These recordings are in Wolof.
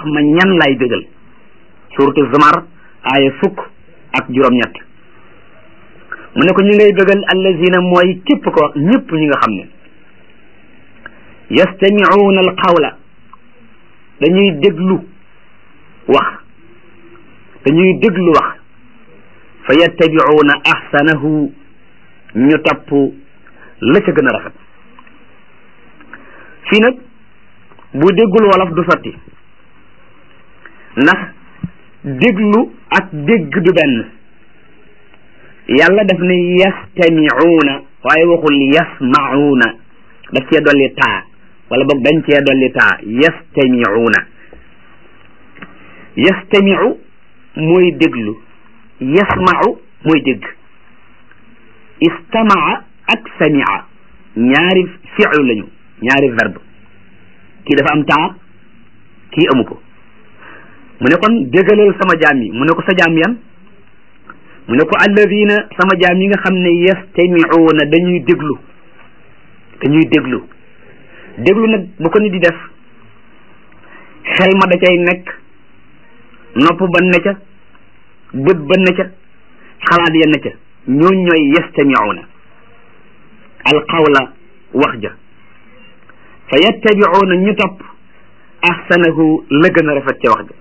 wax ma ñan lay bégal suratu zumar aaya fukk ak juróom-ñett mu ne ko ñi ngay bégal allazina mooy képp ko ñëpp ñi nga xam ne yastamiuuna al qawla dañuy déglu wax dañuy déglu wax fa yattabiuuna ahsanahu ñu topp la ca gën a rafet fii nag bu déggul wolof du sotti ndax déglu ak dégg du benn yàlla daf ne yastamiuuna waaye waxul yasmauuna daf cee dolli taa wala boog dañ cee dolli taa yastamiuuna yastamiu mooy déglu yasmau mooy dégg istamaa ak samia ñaari fi'lu lañu ñaari verbe kii dafa am taa kii amu ko mu ne kon déggalal sama jaam yi mu ne ko sa jaam yan mu ne ko alladina sama jaam yi nga xam ne yastamiuuna dañuy déglu dañuy déglu déglu nag bu ko nit di def xel ma da cay nekk nopp ba ne ca bët ba ne ca xalaat ya ne ca ñooñ ñooy yastamiuuna alqawla wax ja fa yattabiuuna ñu topp ahsanahu la gën a rafet ca wax ja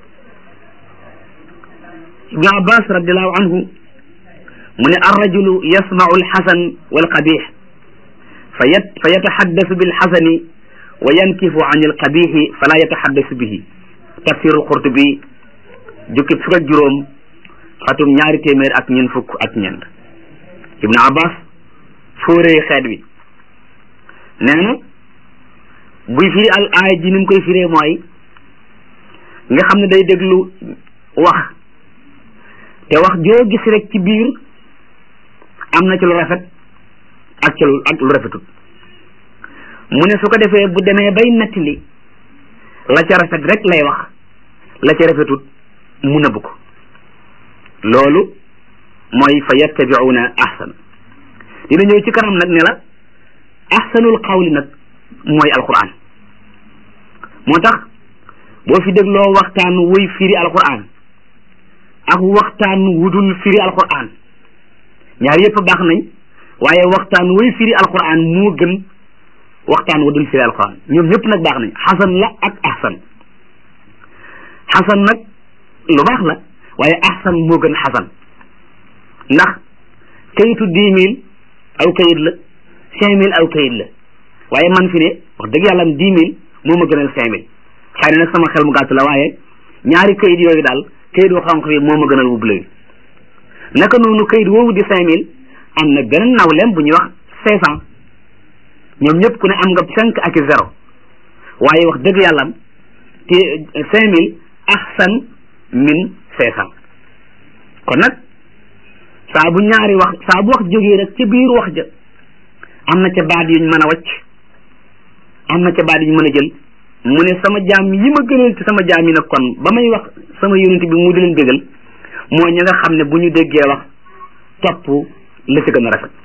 ibnu abbas radiallahu anhu mu ne arrajulu yasmau alxasan walqabix fa yat fa yataxaddasu bilxasani wa yankifu an alqabixi fala yataxaddasu bihi tafsiru alqurtubi jukki fukk ak juróom xatum ñaari téeméer ak ñeent fukk ak ñeent ibnu abbas fóoree xeet wi nee na buy firi al aaya ji ni mu koy firee mooy nga xam ne day déglu wax te wax joo gis rek ci biir am na ci lu rafet ak ci lu ak lu rafetut mu ne su ko defee bu demee bay nettali la ca rafet rek lay wax la ca rafetut mu nëbb ko loolu mooy fa yattabiuuna ahsan dina ñëw ci kanam nag ne la ahsanul qawli nag mooy alquran moo tax boo fi dégloo waxtaan wuy firi alquran ak waxtaan wudul firi alquran ñaar yëpp baax nañ waaye waxtaan wuy firi alquran moo gën waxtaan wudul firi alquran ñoom ñëpp nag baax nañ xasan la ak ahsan xasan nag lu baax la waaye ahsan moo gën xasan ndax kayitu dix mille aw kayit la cinq mille aw kayit la waaye man fi ne wax dëgg yàlla am dix mille moo ma gënal cinq mille xëy na nag sama xel mu gàtt la waaye ñaari kayit yooyu daal kayit wu xonq bi moo ma gënal wu bleu naka noonu kayit woowu di cinq mille am na beneen nawleem bu ñuy wax cinq cent ñoom ñëpp ku ne am nga cinq ak zéro waaye wax dëgg yàlla te cinq mille ahsan min cinq cent kon nag saa bu ñaari wax saa bu wax jógee rek ca biir wax ja am na ca baat yuñ mën a wacc am na ca baat yuñ mën a jël mu ne sama jaam yi ma gënal ci sama jaam yi nag kon ba may wax sama yonent bi mu di leen bégal mooy ñi nga xam ne bu ñu déggee wax topp la ci gën a rafet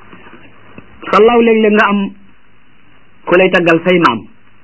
sallaaw léeg-léeg nga am ku lay taggal say maam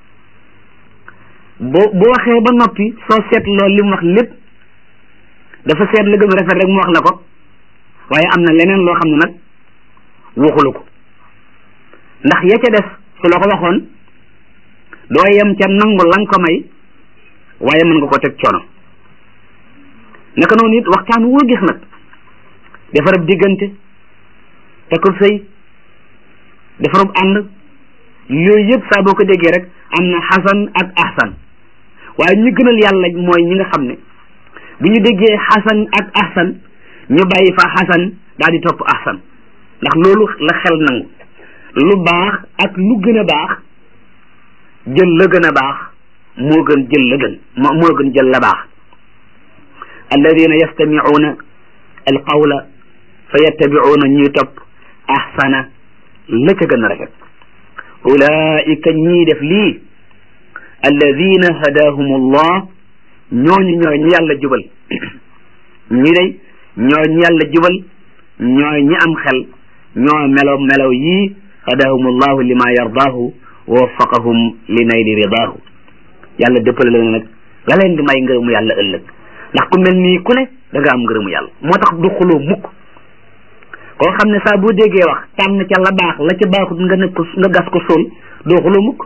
boo bu waxee ba noppi soo seetloo li mu wax lépp dafa seet la gën a rafet rek mu wax la ko waaye am na leneen loo xam ne nag waxulu ko ndax ya ca des su la ko waxoon doo yem ca nangu la nga ko may waaye mën nga ko teg coono naka noonu it waxtaan woo gis nag defarab diggante takub sëy defarab ànd yooyu yëpp saa boo ko déggee rek am na xasan ak ahsan waaye ñu gënal yàlla mooy ñi nga xam ne bu ñu déggee xasan ak ahsan ñu bàyyi fa xasan daal di topp ahsan ndax loolu la xel nangu lu baax ak lu gën a baax jël la gën a baax moo gën jël la gën moo gën jël la baax alladina yastamicuuna alqawla fa yattabicuuna ñuy topp ahsana la ca gën a rafet ulaika ñii def lii alladina hadahum allah ñooñu ñooy ñi yàlla jubal ñi day ñooy ñi yàlla jubal ñooy ñi am xel ñoo melow melow yii hadahum allahu lima yardaahu wa waffaqahum li nayli ridaahu yàlla dëppale leen nag la leen di may ngërëmu yàlla ëllëg ndax ku mel nii ku ne da nga am ngërëmu yàlla moo tax du xuloo mukk koo xam ne saa boo déggee wax tànn ca la baax la ca baaxut nga nekk ko nga gas ko suul doo xuloo mukk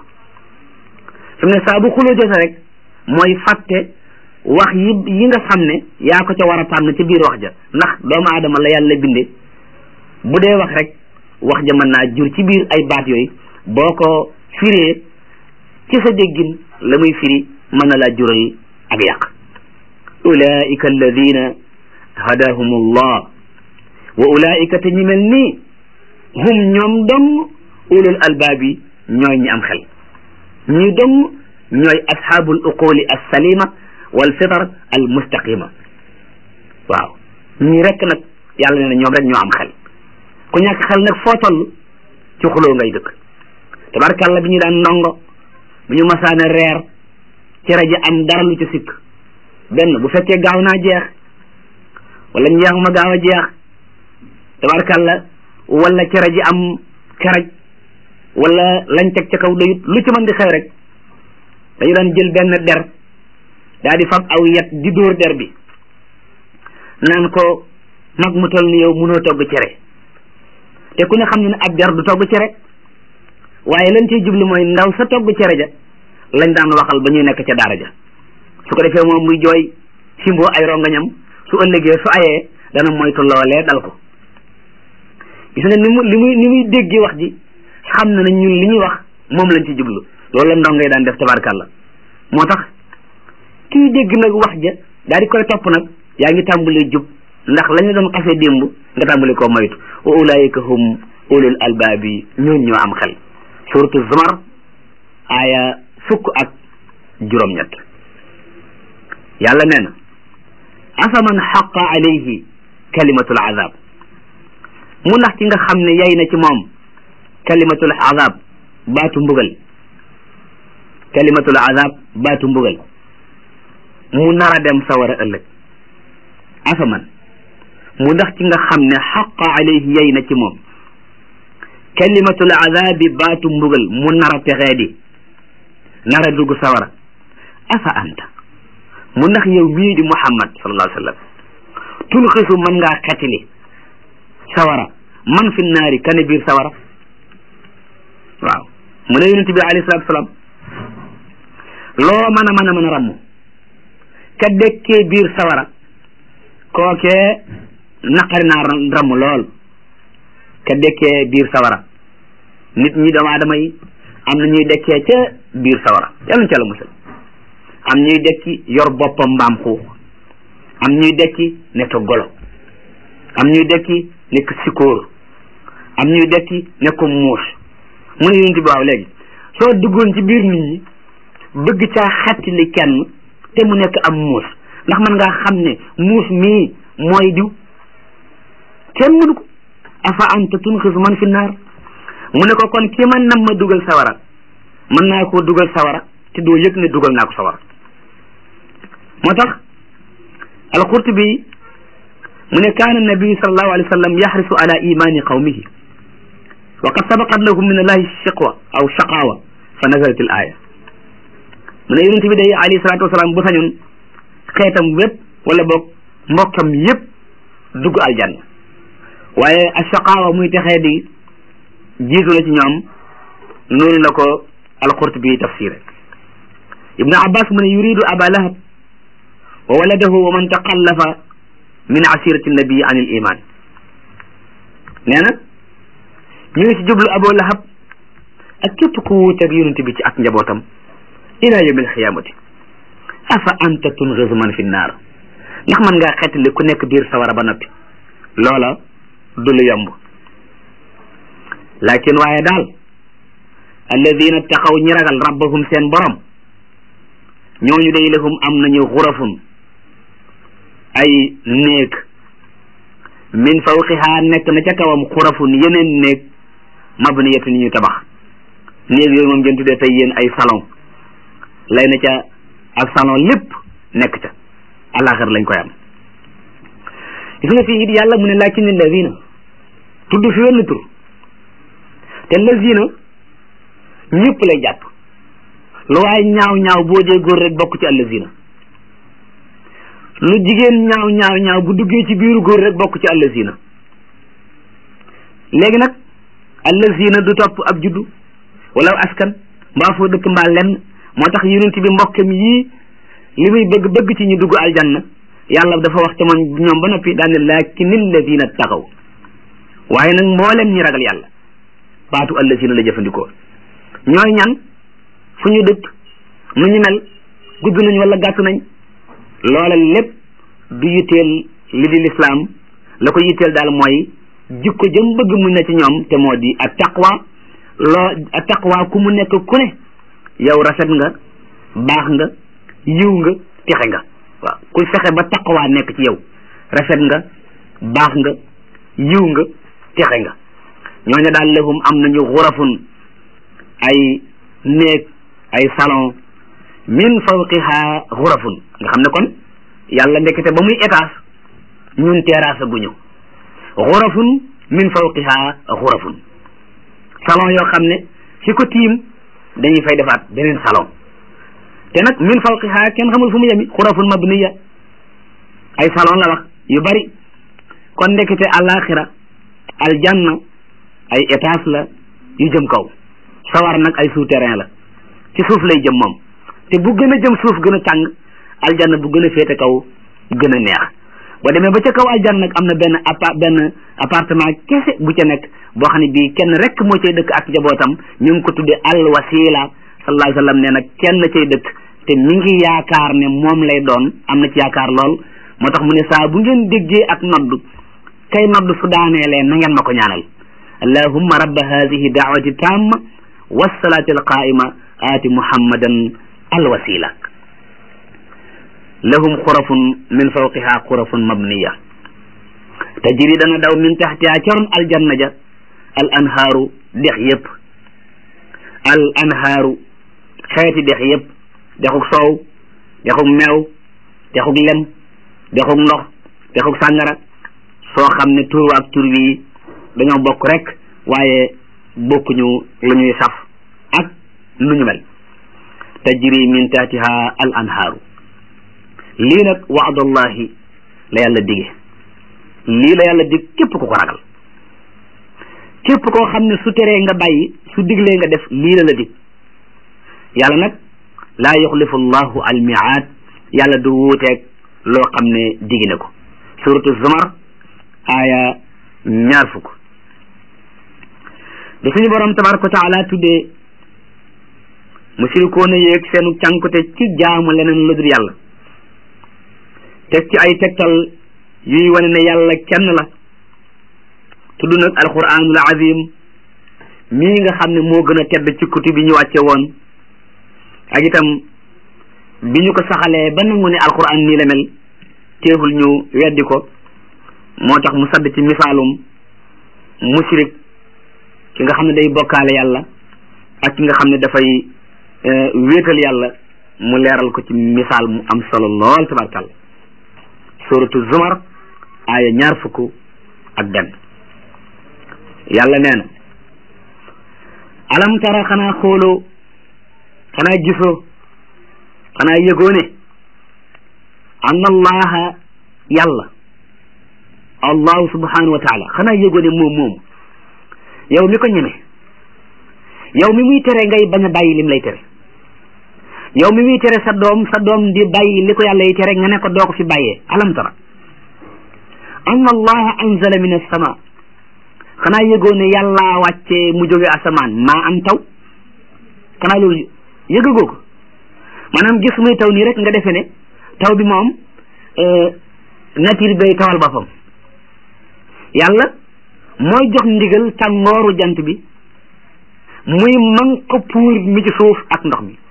fi mu ne saa bu xuloo jote rek mooy fàtte wax yi yi nga xam ne yaa ko ca war a tànn ci biir wax ja ndax doomu aadama la yàlla binde bu dee wax rek wax ja mën naa jur ci biir ay baat yooyu boo ko firee ci sa déggin la muy firi mën na laa jural ak yàq ulaika alladina hadahum allah wa ulaika te ñi mel nii hum ñoom dong ulul albaabi ñooy ñi am xel ñi dong ñooy ashaabul uquli alsalima wal fitar al mustaqima waaw ñii rek nag yàlla nee na ñoom rek ñoo am xel ku ñàkk xel nag foo toll ci xuloo ngay dëkk tabarkàlla bi ñu daan ndongo bu ñu masaane reer ci rajo am dara lu ci sikk benn bu fekkee gaaw naa jeex wala njeex ma gaaw a jeex tabarkàlla wala ci rajo am karaj wala lañ teg ca kaw doyut lu ci mën di xew rek dañu daan jël benn der daa di fab aw yet di dóor der bi naan ko mag mu toll ni yow mënoo togg cere te ku ne xam ne ne ab der du togg cere waaye lañ ciy jublu mooy ndaw sa togg cere ja lañ daan waxal ba ñuy nekk ca daara ja su ko defee moom muy jooy simboo ay rongañam su ëllëgee su ayee dana moytu loolee dal ko gis nga ni mu li muy ni muy déggee wax ji xam na ne ñun li ñuy wax moom lañ ci jublu loolu la ndongay daan def tabarkàlla moo tax kii dégg nag wax ja daal di koy topp nag yaa ngi tàmbalee jub ndax la ñu doon xasee démb nga tàmbali koo moytu wa ulaika hum ulul albaabi ñooñ ñoo am xel suratu zumar aaya fukk ak juróom-ñett yàlla nee na afaman xaqa alayhi kalimatul azab mu ndax ci nga xam ne yay na ci moom kalimatul azab baatu mbugal kalimatul azab baatu mbugal mu nar a dem sawara ëllëg afaman mu ndax ci nga xam ne xaqa alayhi yay na ci moom kalimatul azabi baatu mbugal mu nar a texee di nar a dugg sawara afa anta mu ndax yow mii di muhammad sallallahu alayhi wa sallam tulxisu mën ngaa xetili sawara man fi naari kane biir sawara waaw mu ne yonent bi alayhi salatu salaam loo mën a mën a mën a ramm ka dekkee biir sawara kookee naqari naa ramm lool ka dekkee biir sawara nit ñi doomu aadama yi am na ñuy dekkee ca biir sawara yàlla ca la musal am ñuy dekki yor boppam mbaam xuux am ñuy dekki nekk golo am ñuy dekki nekk sikóor am ñuy dekki nekk muus mu ne yonent bi waaw léegi soo duggoon ci biir nit ñi bëgg caa xettali kenn te mu nekk am muus ndax man ngaa xam ne muus mii mooy diw kenn mënu ko afa anta tunxisu man fi naar mu ne ko kon ki man nam ma dugal sawara mën naa koo dugal sawara te doo yëg ne dugal naa ko sawara moo tax alqurtubi mu ne kaana nabiyu sallallahu alayhi wa sallam yaxrisu ala imani qawmihi wa qad sabaqat lahum min allahi shiqwa aw shaqawa fa nazalat al aya mu ne yonente bi day alayhi salatu wasalaam bu sañoon xeetam wépp wala boog mbokkam yépp dugg aljanna waaye ashaqaawa muy texee di jiitu na ci ñoom noonu la ko alqurtubi tafsiré ibnu abbas mu ne yuridu aba lahab wa waladahu wa man taqallafa min asirati nabii an il iman nee na ñu ngi ci jublu abu lahab ak képp ku wuuteeg yonente bi ci ak njabootam ila yawmi alxiyamati afa anta tungisu man fi naar ndax man ngaa xettali ku nekk biir sawara ba noppi loola du lu yomb lakin waaye daal alladina taxaw ñi ragal rabbahum seen borom ñooñu day lahum am nañu xurafun ay néeg min fawqiha nekk na ca kawam xurafun yeneen néeg mabniyatun ñu tabax néeg yooyu moom ngeen tuddee tey yéen ay salon lay na ca ak salon lépp nekk ca alaxir lañ koy am gis nga fii it yàlla mu ne lakin alladina tudd fi wenn tur te lazina ñëpp lay jàpp lu waaye ñaaw ñaaw boo dee góor rek bokk ci allazina lu jigéen ñaaw ñaaw ñaaw bu duggee ci biiru góor rek bokk ci allazina léegi nag allazina du topp ab juddu wala askan mbaa foo dëkk mbaa lenn moo tax yonent bi mbokkam yii li muy bëgg bëgg ci ñu dugg aljanna yàlla dafa wax te man ñoom ba noppi daane laakin alladina taxaw waaye nag mboolem ñi ragal yàlla baatu allazina la jëfandikoo ñooy ñan fu ñu dëkk nu ñu mel gudd nañ wala gàtt nañ loola lépp du yitteel li di lislaam la ko yitteel daal mooy jikko jëm bëgg mu ne ci ñoom te moo di at taqwa loo at taqwa ku mu nekk ku ne yow rafet nga baax nga yiw nga texe nga waaw ku fexe ba taqwa nekk ci yow rafet nga baax nga yiw nga texe nga ñooñu daal lahum am nañu xurafun ay néeg ay salon min fawqiha xurafun nga xam ne kon yàlla ndekete ba muy étage ñun terrasse guñu xurafun min fawqiha xurafun salon yoo xam ne fi ko tiim dañuy fay defaat beneen salon te nag min fawqiha kenn xamul fu mu yemi xurafun mabniya ay salon la wax yu bari kon ndekete alaxira aljanna ay étage la yu jëm kaw sawar nag ay souterrain la ci suuf lay jëm moom te bu gën a jëm suuf gën a tàng aljanna bu gën a féete kaw gën a neex boo demee ba ca kaw aljanna nag am na benn appa benn appartement kese bu ca nekk boo xam ne bii kenn rek moo cay dëkk ak njabootam ñu ngi ko tudde al wasila sallallahu alayhi wa sallam nee na kenn cay dëkk te mi ngi yaakaar ne moom lay doon am na ci yaakaar lool moo tax mu ne saa bu ngeen déggee ak nodd kay nodd su daaneelee na ngeen ma ko ñaanal allahumma rabba hadihi daawati tamma wasalaati alqaima aati muhammadan alwasila lahum xurafun min fawqiha xurafun mabniya tajri dana daw min taxtiha caroon aljanna ja al anhaaru dex yëpp al anhaaru xeeti dex yëpp dexuk soow dexuk meew dexuk lem dexuk ndox dexuk sàngara soo xam ne tur ak tur wi dañoo bokk rek waaye bokkuñu lu ñuy saf ak nu ñu mel tajri min taatiha al anhaaru lii nag waadallahi la yàlla dige lii la yàlla dig képp ku ko ragal képp koo xam ne su teree nga bàyyi su diglee nga def lii la la dig yàlla nag laa yuxlifu llahu al miaad yàlla du wuuteeg loo xam ne digi na ko suratu zumar aaya ñaar fukk da suñu borom tabaraka wa taala tuddee musirikoona yéeg seenu cànkute ci jaamu leneen lu dul yàlla teg ci ay tegtal yuy wane ne yàlla kenn la tudd nag alquranul azim mii nga xam ne moo gën a tedd ci kutub bi ñu wàcce woon ak itam bi ñu ko saxalee ba nangu ne alquran nii la mel teewul ñu weddi ko moo tax mu sadd ci misaalum musrik ki nga xam ne day bokkaale yàlla ak ki nga xam ne dafay wéetal yàlla mu leeral ko ci misaal mu am solo lool tabarkàlla suratu zumar aaya ñaar fukk ak benn yàlla nee na alam tara xanaa xooloo xanaa gisoo xanaa yëgoo ne anna allaha yàlla allahu subhanahu wa taala xanaa yëgoo ne moom moom yow mi ko ñeme yow mi muy tere ngay bañ a bàyyi lim lay tere yow mi muy tere sa doom sa doom di bàyyi li ko yàlla yi tere nga ne ko doo ko fi bàyyee alam tara anna allaha anzala min as-sama xanaa yëgoo ne yàlla wàccee mu jóge asamaan maa am taw xanaa loolu yëgagoo ko maanaam gis muy taw nii rek nga defe ne taw bi moom nature bay tawal boppam yàlla mooy jox ndigal tàngooru jant bi muy man ko puur mi ci suuf ak ndox mi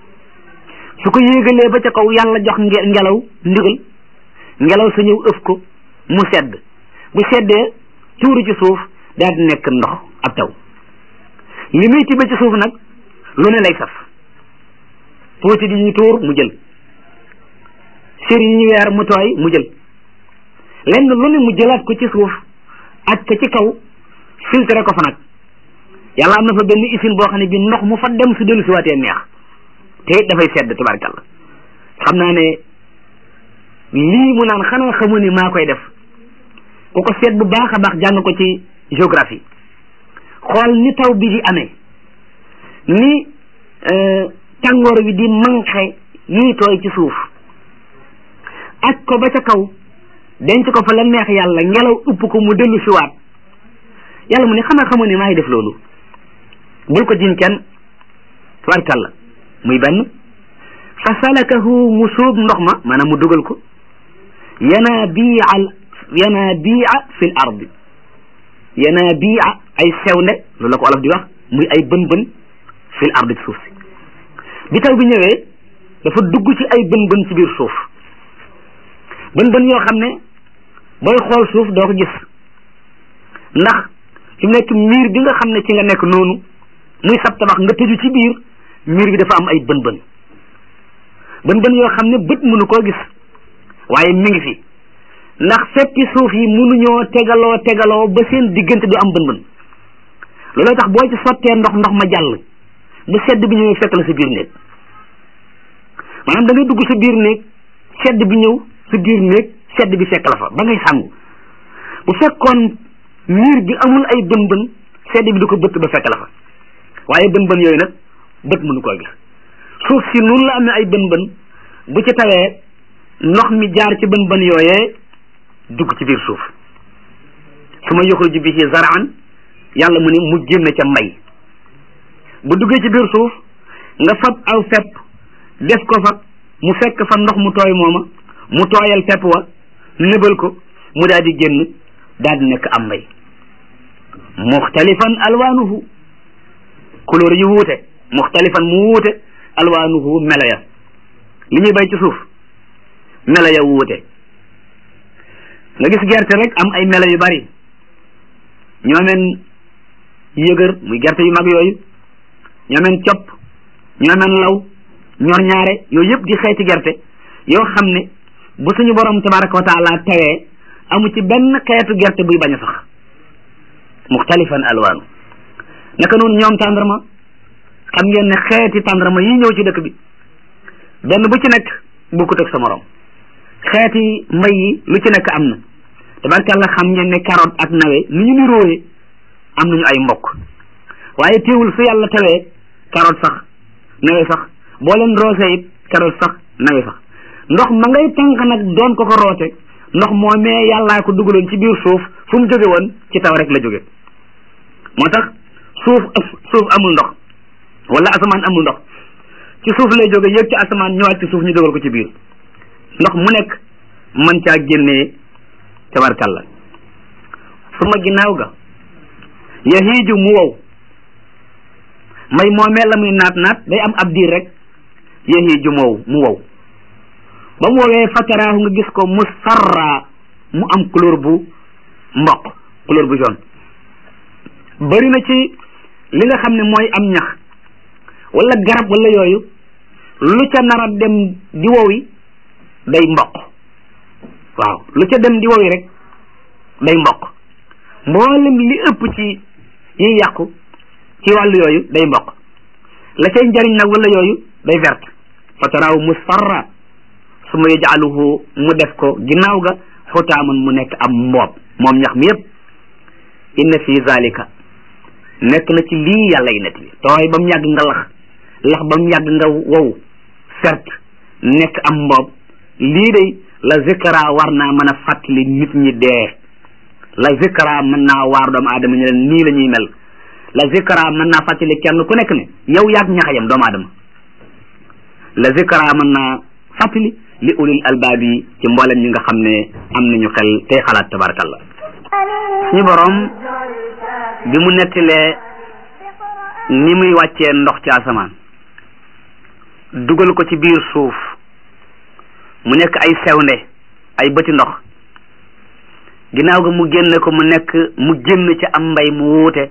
su ko yéegalee ba ca kaw yàlla jox ngelaw ndigal ngelaw sa ñëw ëf ko mu sedd bu seddee tuuru ci suuf daal di nekk ndox ab taw li muy tibe ci suuf nag lu ne lay saf pooti di ñu tuur mu jël sër yi ñu weer mu tooy mu jël lenn lu ne mu jëlaat ko ci suuf ak ko ci kaw filtré ko fa nag yàlla am na fa benn usine boo xam ne bi ndox mu fa dem su dellu si waatee neex te it dafay sedd tabarkàlla xam naa ne lii mu naan xanaa xamu ni maa koy def ku ko seet bu baax a baax jàng ko ci géographie xool ni taw bi di amee ni tàngoor wi di manqué yii tooy ci suuf ak ko ba ca kaw denc ko fa la neex yàlla ngelaw upp ko mu dellu siwaat yàlla mu ne xanaa xamu ne maa ngi def loolu bul ko jiñ kenn tabarkàlla muy benn fa salakahu mu suub ndox ma maanaam mu dugal ko yanaabiia yanaabiia fi l ardi yanaabiia ay sewnde loolu la ko olof di wax muy ay bën bën fi l ardi ci suuf si bi taw bi ñëwee dafa dugg ci ay bën bën ci biir suuf bën bën yoo xam ne booy xool suuf doo ko gis ndax fi mu nekk miir bi nga xam ne ci nga nekk noonu muy sab tabax nga tëju ci biir miir bi dafa am ay bën bën bën bën yoo xam ne bët mënu koo gis waaye mi ngi fi ndax feppi suuf yi mënuñoo tegaloo tegaloo ba seen diggante du am bën bën looloo tax boo ci sottee ndox ndox ma jàll bu sedd bi ñëwee fekk la sa biir néeg maanaam da ngay dugg sa biir néeg sedd bi ñëw sa biir néeg sedd bi fekk la fa ba ngay sangu bu fekkoon miir bi amul ay bën bën sedd bi du ko bëtt ba fekk la fa waaye bën bën yooyu nag bët mënu koo gis suuf si noonu la amee ay bën bën bu ci tawee ndox mi jaar ci bën bën yooyee dugg ci biir suuf su ma yuxruju bihi zaraan yàlla mu ne mu génn ca mbay bu duggee ci biir suuf nga fab aw fepp def ko fa mu fekk fa ndox mu tooy mooma mu tooyal fepp wa nëbal ko mu daal di génn daal di nekk am mbay muxtalifan alwaanuhu couleur yu wuute muxtalifan mu wuute alwaanuhu melo ya li ñuy bay ci suuf melo ya wuute nga gis gerte rek am ay melo yu bari ñoomeen yëgër muy gerte yu mag yooyu ñoomeen copp ñoomeen law ñor ñaare yooyu yëpp di xeeti gerte yoo xam ne bu suñu borom tabaraka wa taala tawee amu ci benn xeetu gerte buy bañ a sax muxtalifan alwaanu naka noonu ñoom tàndarma xam ngeen ne xeeti tàndarma yi ñëw ci dëkk bi benn bu ci nekk bokkut ak sa morom xeeti mbay yi lu ci nekk am na tabarkàlla xam ngeen ne carotte ak nawe ni ñu niróoyee am nañu ay mbokk waaye teewul su yàlla tawee carotte sax nawe sax boo leen roose it carotte sax nawe sax ndox ma ngay tànk nag doon ko ko roote ndox moo mee yàllaa ko dugaloon ci biir suuf fu mu jóge woon ci taw rek la jóge moo tax suuf suuf amul ndox wala asamaan amul ndox ci suuf lay jóge yëg ci asamaan ñëwaat ci suuf ñu dogal ko ci biir ndox mu nekk mën caa génnee tabarkalla suma ginnaaw ga yahiiju mu wow may moomee la muy naat naat day am ab diir rek yahiiju mu wow mu wow ba mu woowee fataraahu nga gis ko musfarra mu am couleur bu mboq couleur bu jaune bari na ci li nga xam ne mooy am ñax wala garab wala yooyu lu ca nar a dem di wowi day mboq waaw lu ca dem di wowi rek day mboq mboolem li ëpp ci yi yàqu ci wàllu yooyu day mboq la cay njariñ nag wala yooyu day verte fataraahu musfarra suma yajaaluhu mu def ko ginnaaw ga xutaaman mu nekk am mboob moom ñax mi yépp inna fi zalika nekk na ci lii yàlla yi net bi tooy ba mu yàgg nga lax lax ba mu yàgg nga wow sert nekk am mboob lii day la zikra war naa mën a fàttali nit ñi dee la zikra mën naa waar doomu aadama ñu leen nii la ñuy mel la zikra mën naa fàttali kenn ku nekk ne yow yaag ñaxayam doomu aadama la zikra mën naa fàttali li ulil albaab yi ci mboolem ñi nga xam ne am nañu xel tey xalaat tabarakallah suñu borom bi mu nettilee ni muy wàccee ndox ci asamaan dugal ko ci biir suuf mu nekk ay sewnde ay bëti ndox ginnaaw ga mu génne ko mu nekk mu génn ci am mbay mu wuute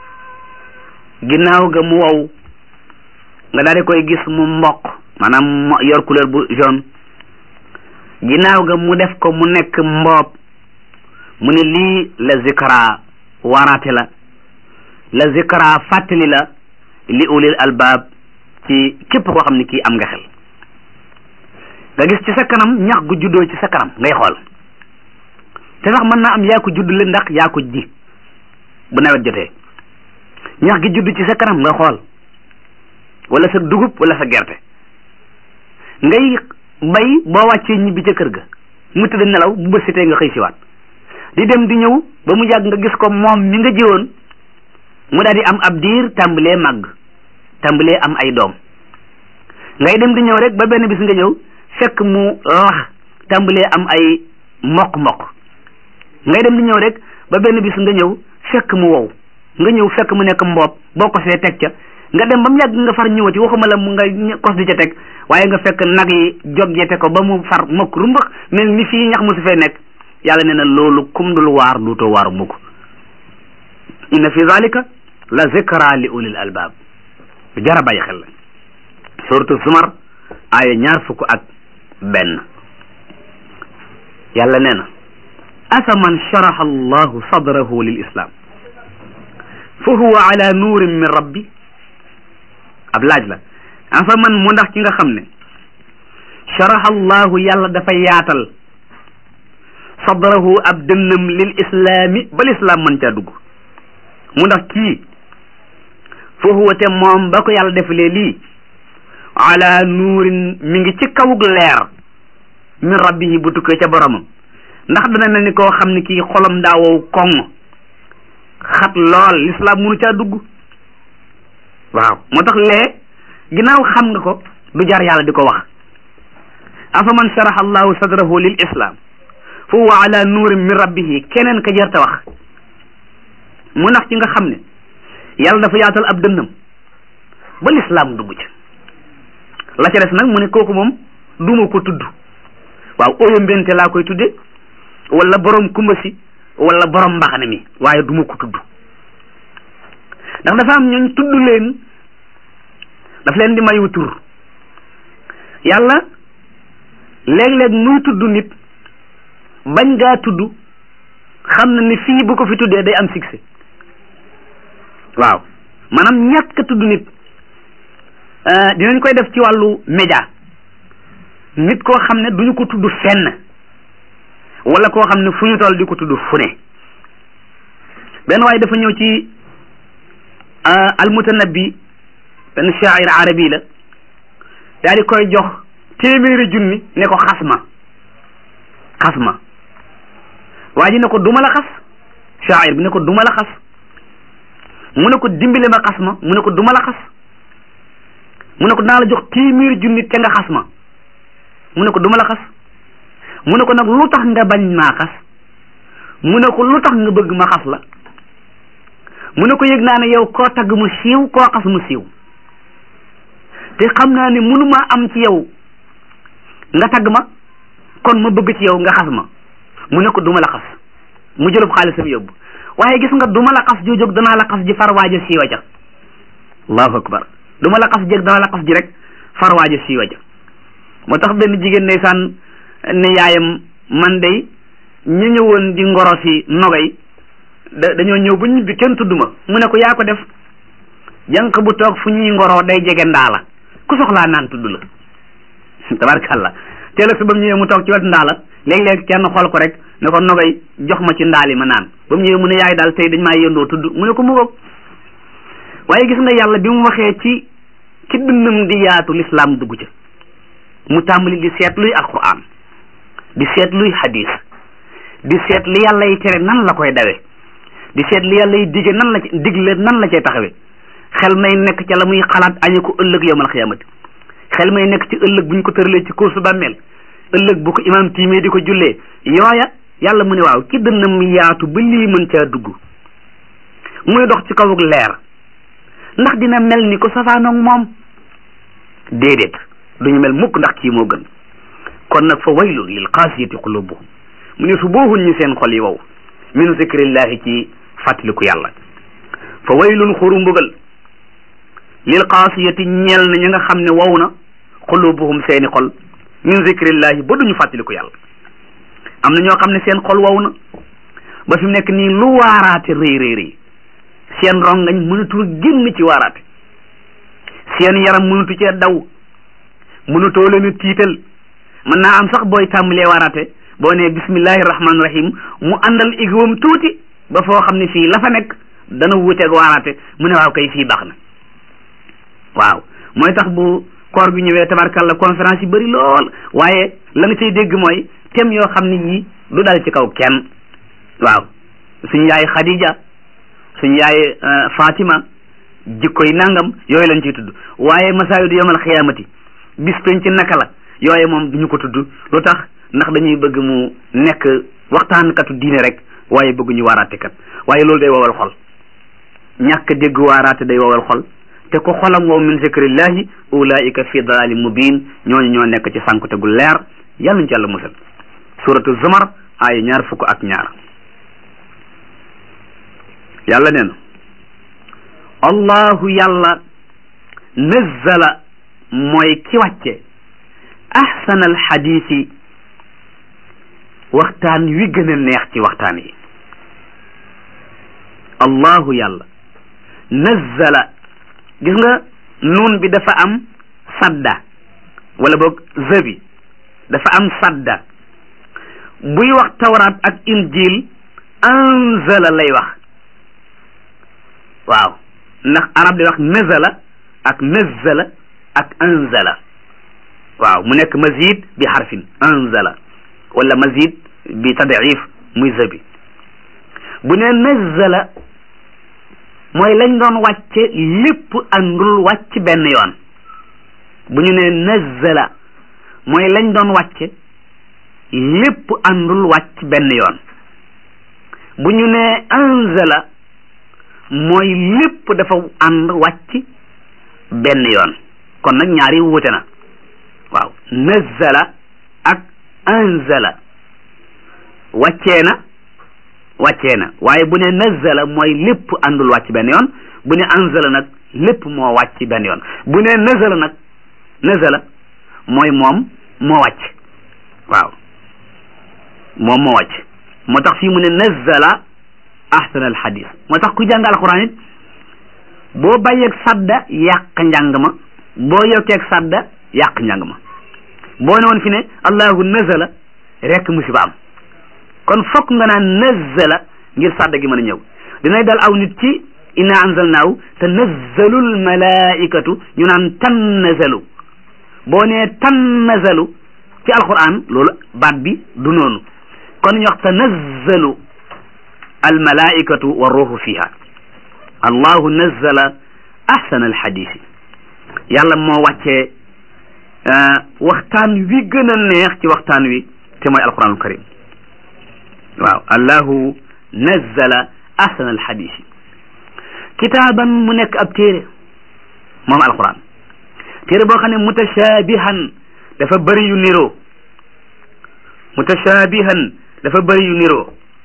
ginnaaw ga mu wow nga daal di koy gis mu mboq maanaam yor couleur bu jaune ginnaaw ga mu def ko mu nekk mboob mu ne lii la zikra waaraate la la zikra fàttali la li ulil albaab ci képp koo xam ne kii am nga xel nga gis ci sa kanam ñax gu juddoo ci sa kanam ngay xool te sax mën naa am yaa ko juddle ndax yaa ko ji bu nawet jotee ñax gi judd ci sa kanam nga xool wala sa dugub wala sa gerte ngay bay boo wàccee ñibbi ca kër ga mu tëdd nelaw bu bësitee nga xëy siwaat di dem di ñëw ba mu yàgg nga gis ko moom mi nga jiwoon mu daal di am ab diir tàmbalee màgg tàmbalee am ay doom ngay dem di ñëw rek ba benn bis nga ñëw fekk mu lax tàmbalee am ay mokk-mokk ngay dem di ñëw rek ba benn bis nga ñëw fekk mu wow nga ñëw fekk mu nekk mboob boo ko see teg ca nga dem ba mu yàgg nga far ñëwati waxuma la mu nga kos di ca teg waaye nga fekk nag yi joggete ko ba mu far mokk rumbax mel ni fii ñax mu su fee nekk yàlla nee na loolu kum dul waar duutoo waaru mukk inna fi zalika la zikra li ulil albab jara bàyyi xel la suratu zumar aaya ñaar fukk ak benn yàlla nee na afa man sharaha allahu sadrahu lil islam fa huwa ala nuurin min rabbi ab laaj la afa man mu ndax ki nga xam ne sharaha allahu yàlla dafa yaatal sadrahu ab dënnam lil islaami ba lislaam mën caa dugg mu ndax kii fa huwa te moom ba ko yàlla defalee lii ala nuurin mi ngi ci kawug leer min rabbihi bu tukkee ca boromam ndax dana mel ni koo xam ne kii xolam daa wow koŋ xat lool lislaam munu caa dugg waaw moo tax lee ginnaaw xam nga ko du jar yàlla di ko wax afa man sharaha allahu sadrahu lil islam fa huwa ala nuurin min rabbihi keneen ka jarta wax mu ndax ci nga xam ne yàlla dafa yaatal ab dënnam ba lislaam dugg ci la ca des nag mu ne kooku moom duma ko tudd waaw oyo mbente laa koy tudde wala borom kumba si wala borom mbaxane mi waaye duma ko tudd ndax dafa am ñooñ tudd leen daf leen di mayu tur yàlla léeg-léeg muy tudd nit bañ gaa tudd xam na ni fii bu ko fi tuddee day am succès waaw maanaam ñàkk a tudd nit dinañ koy def ci wàllu média nit koo xam ne duñu ko tudd fenn wala koo xam ne fu ñu toll di ko tudd fu ne benn waaye dafa ñëw ci almutanabbi benn shaa'ir arabi la daal di koy jox téeméeri junni ne ko xas ma xas ma waa ji ne ko duma la xas shaa'ir bi ne ko duma la xas mu ne ko dimbale ma xas ma mu ne ko duma la xas mu ne ko dinaa la jox téeméeri junni te nga xas ma mu ne ko duma la xas mu ne ko nag lu tax nga bañ maa xas mu ne ko lu tax nga bëgg ma xas la mu ne ko yëg naa ne yow koo tagg mu siiw koo xas mu siiw te xam naa ne mënuma am ci yow nga tagg ma kon ma bëgg ci yow nga xas ma mu ne ko duma la xas mu jëlub xaalisam yóbbu waaye gis nga duma la xas joojog danaa la xas ji farwaaja siiwa ja allahu akbar duma la xas jég danaa la xas ji rek farwaaja siiwa ja moo tax benn jigéen ndeysaan ne yaayam man day ñu ñëwoon di ngoro si nogay da dañoo ñëw ba ñibbi kenn tudd ma mu ne ko yaa ko def jànq bu toog fu ñuy ngoroo day jege ndaa la ku soxlaa naan tudd la tabarkàlla teel a su ba mu ñëwee mu toog ci wet ndaa la léeg-léeg kenn xool ko rek ne ko nogay jox ma ci ndaali ma naan ba mu ñëwee mu ne yaay daal tey dañ maa yëndoo tudd mu ne ko mu ngoog waaye gis nga yàlla bi mu waxee ci ci dënnam di yaatu lislaam dugg ca mu tàmbali di seet luy alquran di seet luy hadis di seet li yàlla yi tere nan la koy dawe di seet li yàlla yi dige nan la ci digle nan la cay taxawe xel may nekk ca la muy xalaat añu ko ëllëg yawmal xiyaamati xel may nekk ci ëllëg buñ ko tëralee ci course bàmmeel ëllëg bu ko imaam tiimee di ko jullee yooya yàlla mu ne waaw ki dënnam yaatu ba lii mën caa dugg muy dox ci kawuk leer ndax dina mel ni ko safaanoog moom déedéet duñu mel mukk ndax kii moo gën kon nag fa waylun lil qaasiyati qulubuhum mu ne su booxuñ ñi seen xol yi wow min zikrillahi ci fàttaliku yàlla fa waylun xuru mbugal lil qaasiyati ñeel na ña nga xam ne wow na qulubuhum seeni xol min zikrillahi ba duñu fàttaliku yàlla am na ñoo xam ne seen xol wow na ba fi mu nekk nii lu waaraate rëy rëy rëy seen rongañ mënatul génn ci waaraate seen yaram mënatu cee daw mënatoo leen a tiital mën naa am sax booy tàmbalee waaraate boo nee bismillahi rahmaani rahim mu àndal igwam tuuti ba foo xam ne fii la fa nekk dana wuuteeg waaraate mu ne waaw kay fii baax na waaw mooy tax bu koor gi ñëwee tabarkalla conférence yi bëri lool waaye la nga cay dégg mooy thème yoo xam ne yii du dal ci kaw kenn waaw suñu yaay Khadija suñu yaay Fatima jikkoy nangam yooyu lañ ciy tudd waaye masaayidu yawmal xiyaamati bis penc naka la yooye moom duñu ko tudd lu tax ndax dañuy bëgg mu nekk waxtaankatu diine rek waaye bëgguñu waaraate kat waaye loolu day wowal xol ñàkk dégg waaraate day wowal xol te ko xolam wow min zikrillahi ulaika fi dalali mubin ñooñu ñoo nekk ci sànkute gu leer yàlla ñu ci yàlla musal suratu zumar ay ñaar fukk ak ñaar yàlla nee na allahu yàlla nazzala mooy ki wàcce ahsana alxadisi waxtaan wi gën a neex ci waxtaan yi allahu yàlla nazzala gis nga nuun bi dafa am sadda wala boog zëbi dafa am sadda buy wax tawraat ak injil anzala lay wax waaw ndax arab di wax nazala ak nazzala ak anzala waaw mu nekk mazid bi xarfin anzala wala mazid bi tadif muy zëbi bu ne nazzala mooy lañ doon wàcce lépp àndul wàcc benn yoon bu ñu ne nazzala mooy lañ doon wàcce lépp àndul wàcc benn yoon bu ñu ne anzala mooy lépp dafa ànd wàcc benn yoon kon nag ñaari wuute na waaw nazzala ak anzala wàccee na wàccee na waaye bu ne nazzala mooy lépp àndul wàcc benn yoon bu ne anzala nag lépp moo wàcc benn yoon bu ne nazala nag nazala mooy moom moo wàcc waaw moom moo wàcc moo tax fii mu ne nazzala ahsan al hadis moo tax ku jàng alquran it boo bàyyeeg sadda yàq njàng ma boo yokkeeg sadda yàq njàng ma boo ne woon fi ne allahu nazala rek musiba am kon fokk nga naan nazzala ngir sadda gi mën a ñëw dinay dal aw nit ci inna anzalnaahu te nazzalul malaikatu ñu naan tan nazalu boo nee tan nazalu ci alquran loolu baat bi du noonu kon ñu wax tanazzalu almalaikatu wa ruuhu fiha allahu nazzala ahsana alhadisi yàlla moo wàccee waxtaan wi gën a neex ci waxtaan wi te mooy alquranul karim waaw allahu nazzala ahsana alhadisi kitaaban mu nekk ab téere moom alquran téere boo xam ne mutashabihan dafa bëri yu niroo mutashabihan dafa bëri yu niroo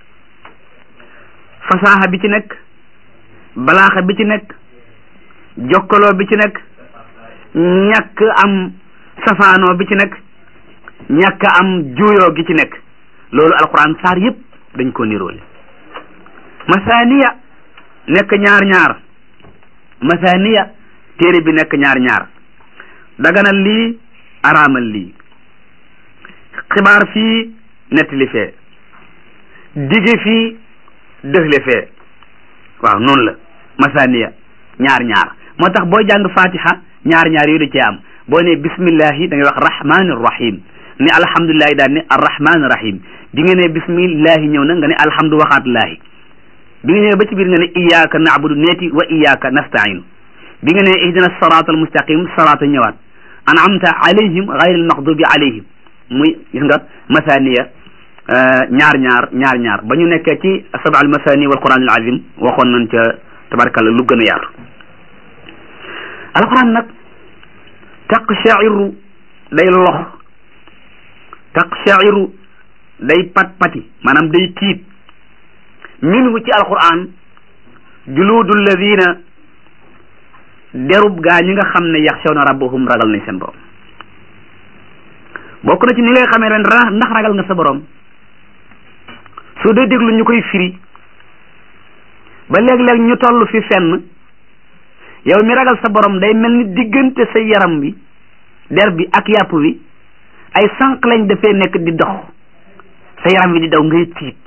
fasaaxa bi ci nekk balaaxa bi ci nekk jokkaloo bi ci nekk ñàkk am safaanoo bi ci nekk ñàkk am juuyoo gi ci nekk loolu alquran saar yëpp dañ ko niroole masaniya nekk ñaar ñaar masaniya téere bi nekk ñaar ñaar daganal lii araamal lii xibaar fii nettali fee dige fii dëxle fee waaw noonu la masaniya ñaar ñaar moo tax boo jàng fatiha ñaar ñaar yooyu da cee am boo ne bismillahi da ngay wax rahmani rahim ne alhamdulilahi daal ne arrahmani rahim bi nga ne bismillahi ñëw na nga ne alhamdu waxaat laahi bi nga ñëwee ba ci biir nga ne iyyaka na'budu neeti wa iyyaka nasta'inu bi nga ne ihdina sirata almustaqim sarata ñëwaat an'amta alayhim ghayri almaghdubi alayhim muy gis nga masaniya ñaar ñaar ñaar ñaar ba ñu nekkee ci sab'a al masani wal quran al azim waxoon nañ ca tabarakalla lu gën a yaatu alquran nag taqshairu day lox taqshairu day pat pati maanaam day tiit minhu ci alquran juluudu alladina derub gaa ñi nga xam ne yaxshawna rabbahum ragal nañ seen borom bokk na ci ni ngay xamee ren ndax ragal nga sa borom soo dee déglu ñu koy firi ba léeg-léeg ñu toll fi fenn yow mi ragal sa borom day mel ni diggante sa yaram bi der bi ak yàpp wi ay sànq lañ dafee nekk di dox sa yaram wi di daw ngay tiit